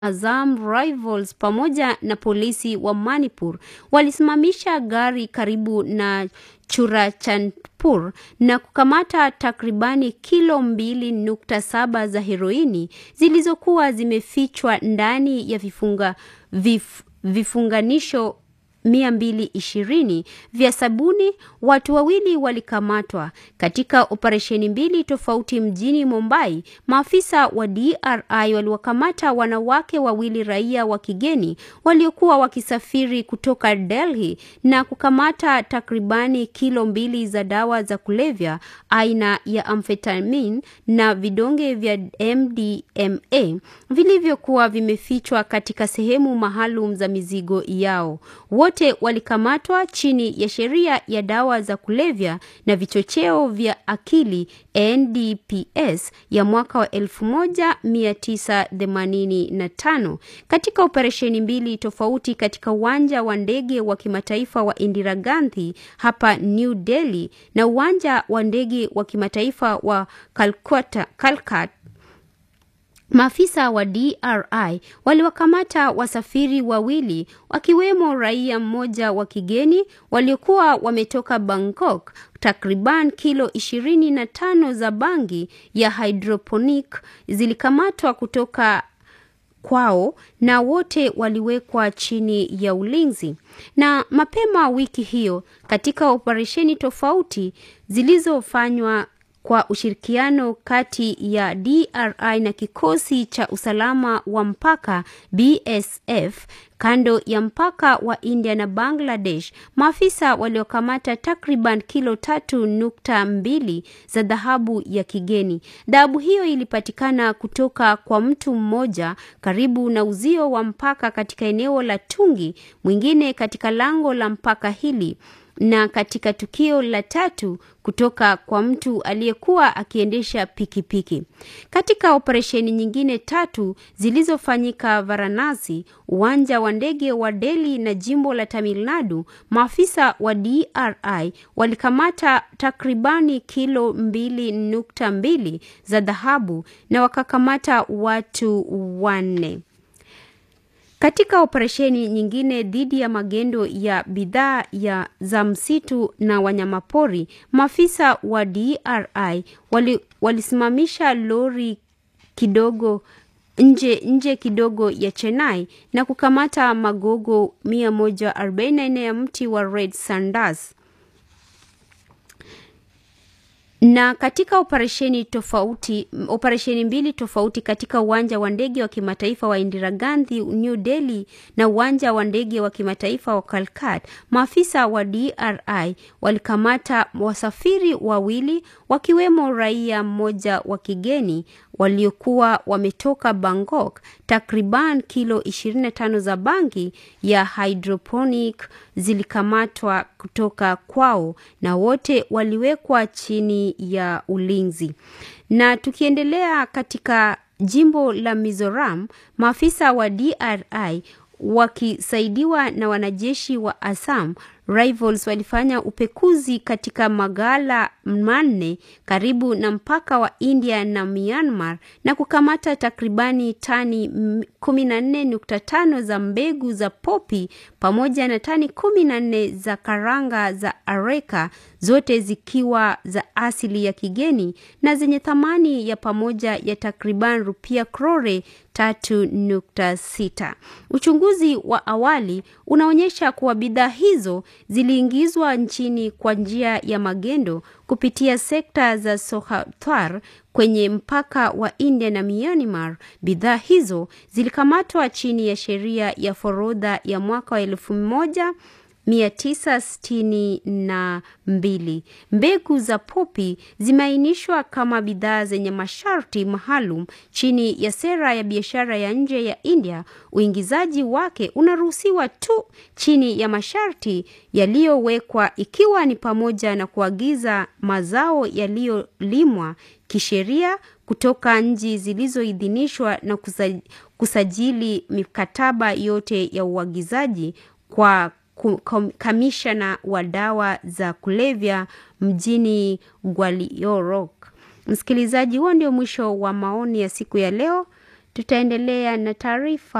Azam Rivals pamoja na polisi wa Manipur walisimamisha gari karibu na Churachandpur na kukamata takribani kilo mbili nukta saba za heroini zilizokuwa zimefichwa ndani ya vifunga, vif, vifunganisho 220 vya sabuni. Watu wawili walikamatwa katika operesheni mbili tofauti mjini Mumbai. Maafisa wa DRI waliwakamata wanawake wawili raia wa kigeni waliokuwa wakisafiri kutoka Delhi na kukamata takribani kilo mbili za dawa za kulevya aina ya amphetamine na vidonge vya MDMA vilivyokuwa vimefichwa katika sehemu maalum za mizigo yao. Wote walikamatwa chini ya sheria ya dawa za kulevya na vichocheo vya akili NDPS ya mwaka wa 1985 katika operesheni mbili tofauti katika uwanja wa ndege wa kimataifa wa Indira Gandhi hapa New Delhi na uwanja wa ndege wa kimataifa wa Calcutta, Calcutta Maafisa wa DRI waliwakamata wasafiri wawili wakiwemo raia mmoja wa kigeni waliokuwa wametoka Bangkok. Takriban kilo 25 za bangi ya hydroponic zilikamatwa kutoka kwao na wote waliwekwa chini ya ulinzi. Na mapema wiki hiyo katika operesheni tofauti zilizofanywa kwa ushirikiano kati ya DRI na kikosi cha usalama wa mpaka BSF kando ya mpaka wa India na Bangladesh, maafisa waliokamata takriban kilo tatu nukta mbili za dhahabu ya kigeni. Dhahabu hiyo ilipatikana kutoka kwa mtu mmoja karibu na uzio wa mpaka katika eneo la Tungi, mwingine katika lango la mpaka hili na katika tukio la tatu kutoka kwa mtu aliyekuwa akiendesha pikipiki. Katika operesheni nyingine tatu zilizofanyika Varanasi, uwanja wa ndege wa Delhi na jimbo la Tamil Nadu, maafisa wa DRI walikamata takribani kilo mbili nukta mbili za dhahabu na wakakamata watu wanne. Katika operesheni nyingine dhidi ya magendo ya bidhaa ya za msitu na wanyamapori, maafisa wa DRI wali, walisimamisha lori kidogo nje nje kidogo ya Chennai na kukamata magogo 144 ya mti wa Red Sandals. na katika operesheni tofauti operesheni mbili tofauti katika uwanja wa ndege wa kimataifa wa Indira Gandhi New Delhi na uwanja wa ndege wa kimataifa wa Calcutta, maafisa wa DRI walikamata wasafiri wawili wakiwemo raia mmoja wa kigeni waliokuwa wametoka Bangkok. Takriban kilo 25 za bangi ya hydroponic zilikamatwa kutoka kwao na wote waliwekwa chini ya ulinzi. Na tukiendelea katika jimbo la Mizoram, maafisa wa DRI wakisaidiwa na wanajeshi wa Assam Rivals walifanya upekuzi katika magala manne karibu na mpaka wa India na Myanmar na kukamata takribani tani 14.5 za mbegu za popi pamoja na tani 14 za karanga za areka, zote zikiwa za asili ya kigeni na zenye thamani ya pamoja ya takriban rupia krore 3.6. Uchunguzi wa awali unaonyesha kuwa bidhaa hizo ziliingizwa nchini kwa njia ya magendo kupitia sekta za Sohawar kwenye mpaka wa India na Myanmar. Bidhaa hizo zilikamatwa chini ya sheria ya forodha ya mwaka wa elfu moja 962. Mbegu za popi zimeainishwa kama bidhaa zenye masharti maalum chini ya sera ya biashara ya nje ya India. Uingizaji wake unaruhusiwa tu chini ya masharti yaliyowekwa, ikiwa ni pamoja na kuagiza mazao yaliyolimwa kisheria kutoka nchi zilizoidhinishwa na kusajili mikataba yote ya uagizaji kwa kamishna wa dawa za kulevya mjini Gwaliorok. Msikilizaji, huo ndio mwisho wa maoni ya siku ya leo. Tutaendelea na taarifa